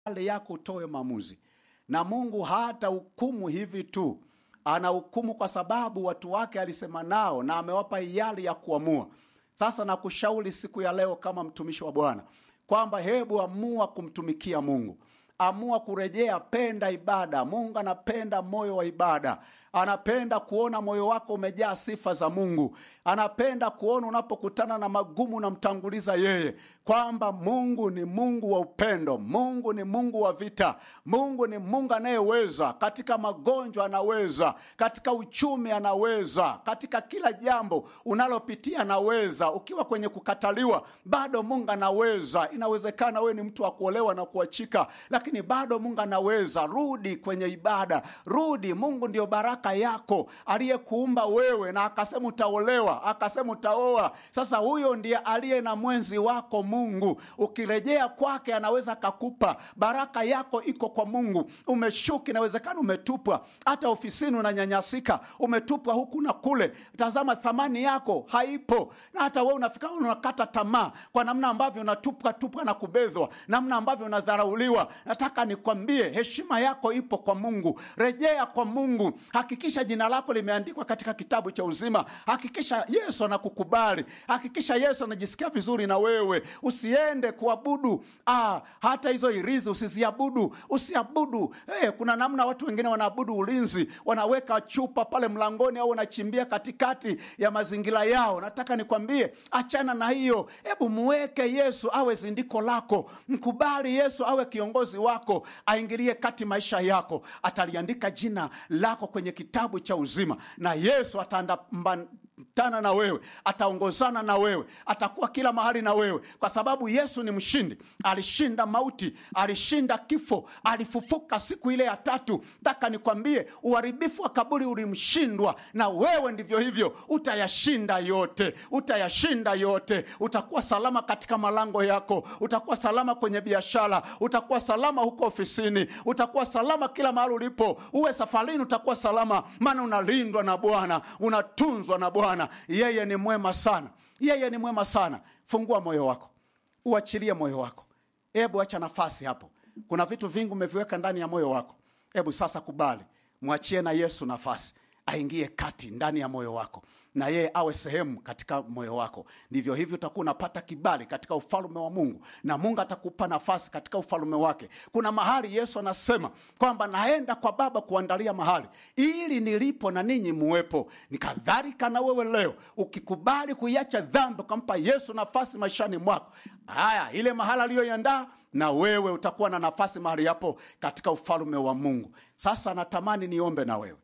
mbele yako utoe maamuzi na mungu hata hukumu hivi tu anahukumu kwa sababu watu wake alisema nao na amewapa hiari ya kuamua sasa nakushauri siku ya leo kama mtumishi wa bwana kwamba hebu amua kumtumikia mungu amua kurejea penda ibada mungu anapenda moyo wa ibada anapenda kuona moyo wako umejaa sifa za mungu anapenda kuona unapokutana na magumu unamtanguliza yeye kwamba mungu ni mungu wa upendo mungu ni mungu wa vita mungu ni mungu anayeweza katika magonjwa anaweza katika uchumi anaweza katika kila jambo unalopitia anaweza ukiwa kwenye kukataliwa bado mungu anaweza inawezekana wewe ni mtu wa kuolewa na kuachika lakini bado mungu anaweza rudi kwenye ibada rudi mungu ndio baraka yako aliyekuumba wewe na akasema utaolewa akasema utaoa sasa huyo ndiye aliye na mwenzi wako mungu ukirejea kwake anaweza akakupa baraka yako iko kwa mungu umeshuka inawezekana umetupwa hata ofisini unanyanyasika umetupwa huku na kule tazama thamani yako haipo na hata we unafika unakata tamaa kwa namna ambavyo unatupwa tupwa na kubedhwa namna ambavyo unadharauliwa nataka nikwambie heshima yako ipo kwa mungu rejea kwa mungu hakikisha jina lako limeandikwa katika kitabu cha uzima hakikisha yesu anakukubali hakikisha yesu anajisikia vizuri na wewe usiende kuabudu ah, hata hizo irizi usiziabudu usiabudu hey, kuna namna watu wengine wanaabudu ulinzi wanaweka chupa pale mlangoni au wanachimbia katikati ya mazingira yao nataka nikwambie achana na hiyo hebu muweke yesu awe zindiko lako mkubali yesu awe kiongozi wako aingilie kati maisha yako ataliandika jina lako kwenye kitabu cha uzima na yesu ataambatana na wewe ataongozana na wewe atakuwa kila mahali na wewe kwa sababu yesu ni mshindi alishinda mauti alishinda kifo alifufuka siku ile ya tatu taka nikwambie uharibifu wa kaburi ulimshindwa na wewe ndivyo hivyo utayashinda yote utayashinda yote utakuwa salama katika malango yako utakuwa salama kwenye biashara utakuwa salama huko ofisini utakuwa salama kila mahali ulipo uwe safarini utakuwa salama maana unalindwa na bwana unatunzwa na bwana yeye ni mwema sana yeye ni mwema sana fungua moyo wako uachilie moyo wako hebu acha nafasi hapo kuna vitu vingi umeviweka ndani ya moyo wako hebu sasa kubali mwachie na yesu nafasi aingie kati ndani ya moyo wako na yeye awe sehemu katika moyo wako ndivyo hivyo utakuwa unapata kibali katika ufalume wa mungu na mungu atakupa nafasi katika ufalume wake kuna mahali yesu anasema kwamba naenda kwa baba kuandalia mahali ili nilipo na ninyi muwepo ni kadhalika na wewe leo ukikubali kuiacha dhambi ukampa yesu nafasi maishani mwako haya ile mahali aliyoiandaa na wewe utakuwa na nafasi mahali hapo katika ufalume wa mungu sasa natamani niombe na wewe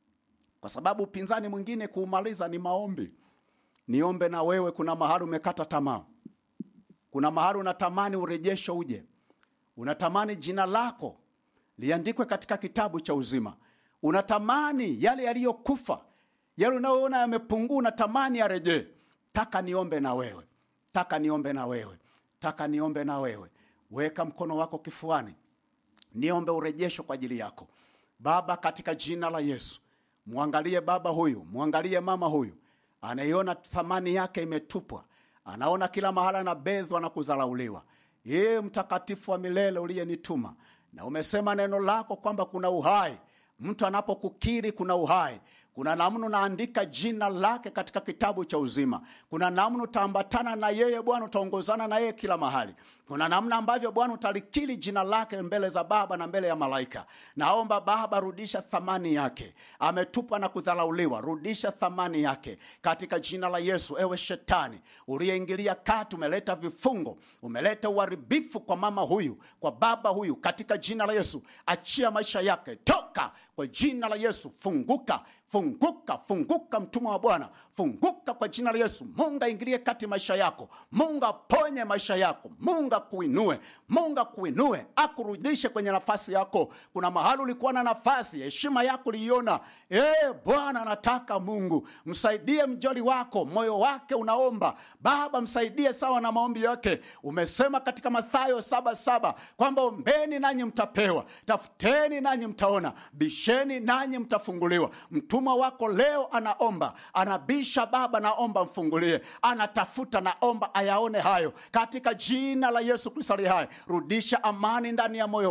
kwa sababu upinzani mwingine kuumaliza ni maombi niombe na wewe kuna mahali umekata tamaa kuna mahali unatamani urejesho uje unatamani jina lako liandikwe katika kitabu cha uzima unatamani yale yaliyokufa yale unayoona yamepungua unatamani yarejee taka niombe na wewe taka niombe na wewe taka niombe na wewe weka mkono wako kifuani niombe urejesho kwa ajili yako baba katika jina la yesu mwangalie baba huyu mwangalie mama huyu anaiona thamani yake imetupwa anaona kila mahala anabedhwa na kudharauliwa yeye mtakatifu wa milele uliyenituma na umesema neno lako kwamba kuna uhai mtu anapokukiri kuna uhai kuna namna unaandika jina lake katika kitabu cha uzima kuna namna utaambatana na yeye bwana utaongozana na yeye kila mahali kuna namna ambavyo bwana utalikili jina lake mbele za baba na mbele ya malaika naomba baba rudisha thamani yake ametupwa na kudharauliwa rudisha thamani yake katika jina la yesu ewe shetani uliyeingilia kati umeleta vifungo umeleta uharibifu kwa mama huyu kwa baba huyu katika jina la yesu achia maisha yake toka kwa jina la yesu funguka funguka funguka mtumwa wa bwana funguka kwa jina la yesu mungu aingilie kati maisha yako mungu aponye maisha yako mungu akuinue mungu akuinue akurudishe kwenye nafasi yako kuna mahali ulikuwa na nafasi heshima yako uliiona ee bwana nataka mungu msaidie mjoli wako moyo wake unaomba baba msaidie sawa na maombi yake umesema katika mathayo saba saba kwamba ombeni nanyi mtapewa tafuteni nanyi mtaona bisheni nanyi mtafunguliwa mtumwa wako leo anaomba anabisha baba naomba mfungulie anatafuta naomba ayaone hayo katika jina la Yesu Kristo aliye hai, rudisha amani ndani ya moyo